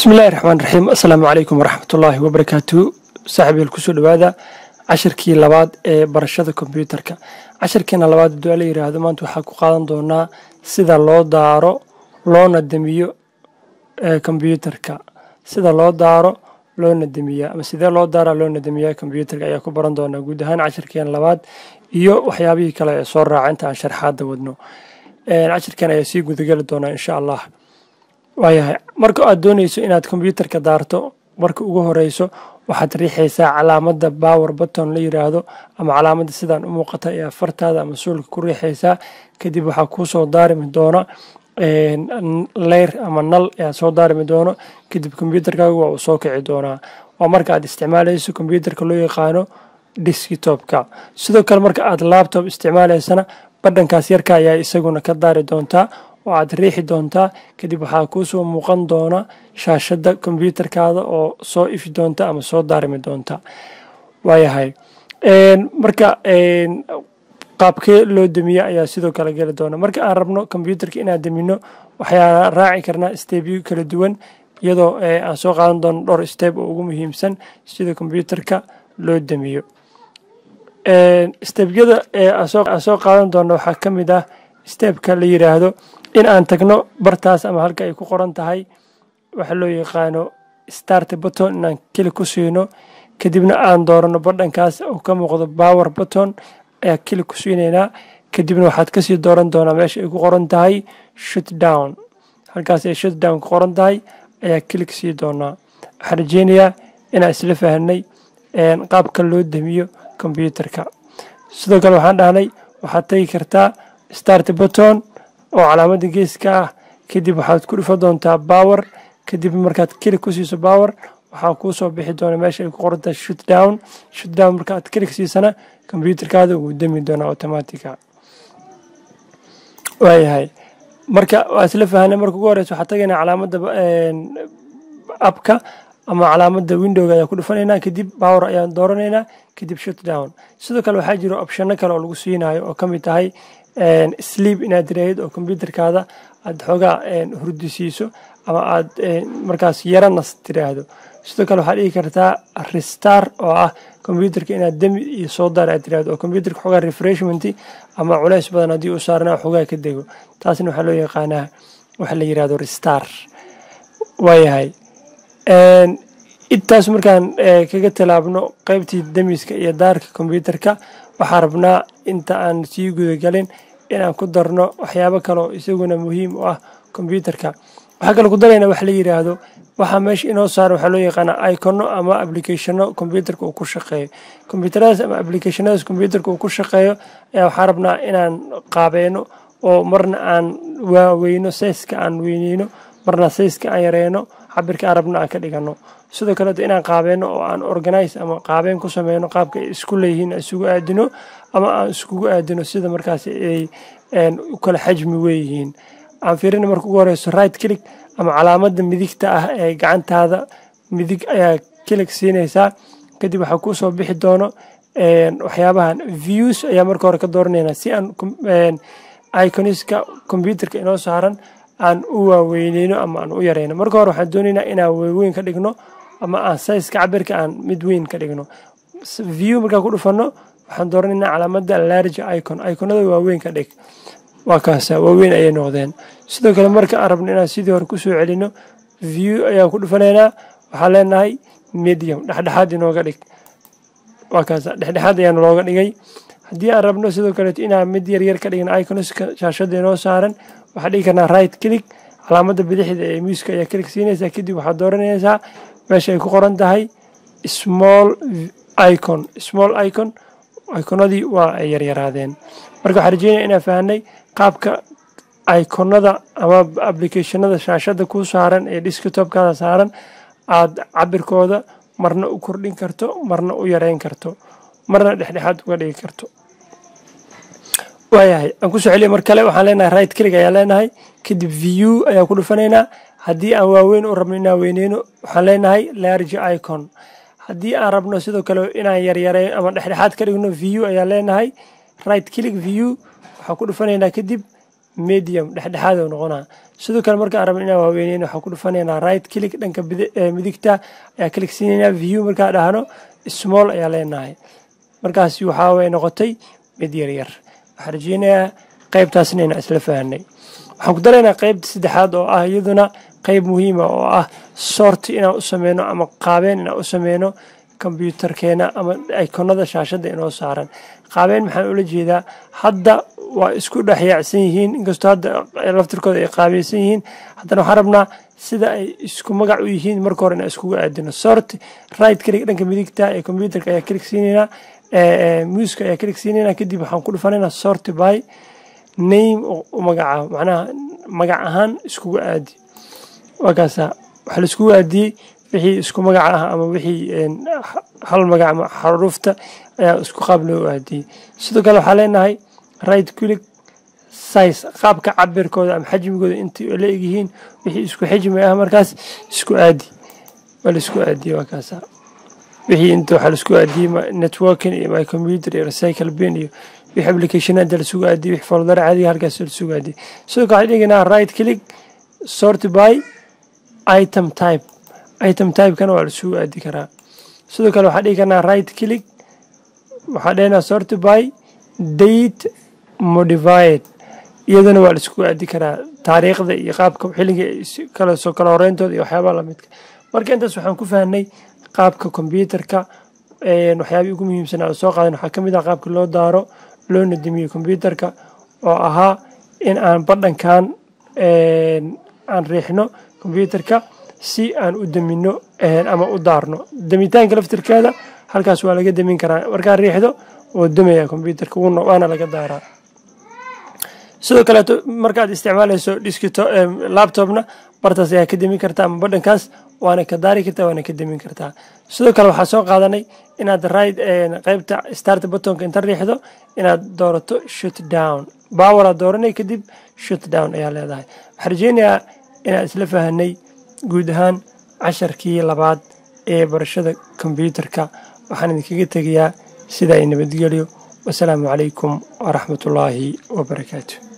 bismi illaahi raxmaan raxiim assalaamu calaykum waraxmatullaahi wabarakaatu saaxiibyal kusoo dhowaada cashirkii labaad ee barashada kombyuutarka cashirkiina labaad hadduu la yiraahdo maanta waxaa ku qaadan doonaa sida loo daaro loona damiyo kombyuutarka sida loo daaro loona damiya ama sidee loo daara loona damiya kombyuutarka ayaa ku baran doonaa guud ahaan cashirkeena labaad iyo waxyaabihii kale ee soo raaca inta aan sharxaadda wadno cashirkan ayaa sii gudageli doonaa insha allah waayahay marka aad doonayso inaad kombyuutarka daarto marka ugu horeyso waxaad riixaysaa calaamada bower button la yiraahdo ama calaamada sidaan u muuqata ee afartaada ama suulka ku riixaysaa kadib waxaa kuusoo daarimi doona leyr ama nal ayaa soo daarimi doono kadib kombyuutarkaaga waa uu soo kici doonaa waa marka aad isticmaalayso kombyuutarka loo yaqaano diskitopka sidoo kale marka aad labtob isticmaalaysana badhankaas yarka ayaa isaguna ka daari doontaa oo aad riixi doontaa kadib waxaa kuusoo muuqan doona shaashada kombyuutarkaada oo soo ifi doonta ama soo daarimi doonta waayahay marka qaabkee loo damiya ayaa sidoo kale geli doona marka aan rabno kombyuutarka inaan damino waxaa raaci karnaa stebyo kala duwan iyadoo aan soo qaadan doono dhowr steb oo ugu muhiimsan sida kombyuutarka loo damiyo stebyada aan soo qaadan doono waxaa ka mid ah stebka la yiraahdo in aan tagno bartaas ama halka ay ku qoran tahay waxa loo yaqaano start button inaan keli ku siino kadibna aan doorano badhankaas oo ka muuqdo bower button ayaa keli ku siinaynaa kadibna waxaad kasii dooran doonaa meesha ay ku qoran tahay shut down halkaas ay shut down ku qoran tahay ayaa keli ka sii doonaa waxaan rajeynayaa inaan isla fahanay qaabka loo damiyo kombyuutarka sidoo kale waxaan dhahnay waxaad tagi kartaa start button oo calaamada geeska ah kadib waxaad ku dhufo doontaa bower kadib markaad keli ku siiso bower waxaa kuu soo bixi doona meesha ay ku qorantahay shut down shut down marka aad keli ka siisana kombyuutarkaada wuu dami doonaa automatica waayahay marka waa isla fahanay marka ugu horeysa waxaa tagaynaa calaamada abka ama calaamada windowga ayaa ku dhufanaynaa kadib bower ayaan dooranaynaa kadib shut down sidoo kale waxaa jiro opshano kale oo lagu siinayo oo kamid tahay sleep inaad tiraahid oo kombyuutarkaada aad xoogaa hurdisiiso ama aad markaas yaranas tiraahdo sidoo kale waxaad dhigi kartaa restar oo ah kombyuutarka inaad demi iyo soo daar aad tiraahdo oo kombyuutarka xoogaa refreshment ama culeys badan haddii uu saarnaa xoogaa ka dego taasna waxaa loo yaqaanaa waxa la yirahdo restar waayahay intaas markaan kaga tallaabno qeybtii demiska iyo daarka kombyuutarka waxaa rabnaa inta aan sii gudagalin inaan ku darno waxyaabo kale oo isaguna muhiim u ah kombyuutarka waxaa kale ku darayna wax la yiraahdo waxaa meesha inoo saara waxaa loo yaqaanaa icono ama applicationo kombyuutarka uu ku shaqeeyo kombyuutaradaas ama applicationadaas kombyuutarka uu ku shaqeeyo ayaa waxaa rabnaa inaan qaabeeno oo marna aan waaweyno sayska aan weyneyno marna sayska aan yareyno cabirka aan rabna aan ka dhigano sidoo kaleeto inaan qaabeeno oo aan organize ama qaabeen ku sameyno qaabka ay isku leeyihiin isugu aadino ama aan iskugu aadino sida markaas ay u kala xajmi weeyihiin aan fiirina marka ugu horeyso right click ama calaamada midigta ah ee gacantaada midig ayaa kilig siinaysaa kadib waxaa kusoo bixi doono waxyaabahan views ayaa marka hore ka dooranayna si aan iconiska kombyuutarka inoo saaran aan u waaweyneyno ama aan u yareyno marka hore waxaan doonaynaa inaan waaweyn ka dhigno ama aan sayska cabirka aan mid weyn ka dhigno view markaan ku dhufano waxaan dooranaynaa calaamada large icon iconada waaweyn ka dhig waa kaasa waaweyn ayay noqdeen sidoo kale marka aan rabno inaan sidii hore kusoo celino view ayaan ku dhufanaynaa waxaan leenahay medium dhexdhexaad inooga dhig waa kaasa dhexdhexaad ayaan looga dhigay haddii aan rabno sidoo kaleeto inaan mid yaryar ka dhigin iconska shaashada inoo saaran waxaan dhigi karnaa right click calaamada bidixda ee muuska ayaa click siinaysaa kadib waxaad dooranaysaa meesha ay ku qoran tahay small icon small icon iconadii waa ay yaryaraadeen marka waxaan rajeynaya inaan fahanay qaabka iconada ama applicationada shaashada ku saaran ee desktopkaada saaran aada cabirkooda marna u kordhin karto marna u yareyn karto marna dhexdhexaad uga dhigi karto waayahay aan kusoo celiya mar kale waxaan leenahay right click ayaan leenahay kadib view ayaan ku dhufanaynaa haddii aan waaweyn u rabno inaan weyneyno waxaan leenahay large icon haddii aan rabno sidoo kale inaan yaryareyn ama dhexdhexaad ka dhigno view ayaan leenahay right click view waxaan ku dhufanaynaa kadib medium dhexdhexaad u noqonaa sidoo kale markaan rabno inaan waaweyneyno waxaan ku dhufanaynaa right click dhanka midigta ayaa click siinaynaa view markaan dhahno small ayaa leenahay markaasi waxaa way noqotay mid yaryar waxaan rajeynayaa qaybtaasna inaan isla fahanay waxaan ku daraynaa qaybta saddexaad oo ah iyaduna qayb muhiima oo ah sort inaan u sameyno ama qaabeen inaan u sameyno kombyuutarkeena ama ikonada shaashadda inoo saaran qaabeen maxaan ula jeedaa hadda waa isku dhexyaacsan yihiin inkastoo hadda laftirkooda ay qaabeysan yihiin haddana waxaan rabnaa sida ay isku magac u yihiin marka hore inaan iskugu aadino sort right click dhanka midigta ee kombyuutarka ayaa click siinaynaa muuska ayaa click siinaynaa kadib waxaan ku dhufanaynaa sort by name u magaca macnaha magac ahaan iskugu aadi waa kaasa waxaa la iskugu aadiyey wixii isku magaca ah ama wixii hal magac ama xaruufta ayaa isku qaab loo aadiyey sidoo kale waxaa leenahay right click size qaabka cabirkooda ama xajmigooda intay la egyihiin wixii isku xijmi ah markaas isku aadi waa la isku aadiyey waa kaasa wixii inta waxaa la isku aadiyey networking iyo my computer iyo recycle bin iyo wixii applicationada la sugu aadiyey wixii foldar caadiga halkaas la sugu aadiyey sidoo kale waxaan dhiganaa right click sort by item type item typekana waa la sugu aadi karaa sidoo kale waxaan dhigi karnaa right click waxaa dhehnaa sort by date modified iyadana waa la isku aadi karaa taariikhda iyo qaabka xilliga kala soo kala horeyntooda iyo waxyaabaha lamidka marka intaas waxaan ku fahnay qaabka kombyuutarka waxyaabihii ugu muhiimsanaa oo soo qaadan waxaa ka mid ah qaabka loo daaro loo nadamiyo kombyuutarka oo ahaa in aan badhankan aan riixno kombyuutarka si aan u damino ama u daarno damitaanka laftirkeeda halkaas waa laga damin karaa markaa riixdo oo damaya kombyuutarka waana laga daaraa sidoo kaleeto markaad isticmaalayso dhiskito laptopna bartaas ayaa ka damin kartaa ama badhankaas waana ka daari kartaa waana ka damin kartaa sidoo kale waxaa soo qaadanay inaad right qaybta start buttonka inta riixdo inaad doorato shut down bawaraad dooranay kadib shut down ayaa leedahay waxaa rajeynayaa inaan isla fahanay guud ahaan casharkii labaad ee barashada kombyuutarka waxaan idinkaga tegayaa sidaa i nabadgelyo wasalaamu calaykum waraxmatullaahi wabarakaatu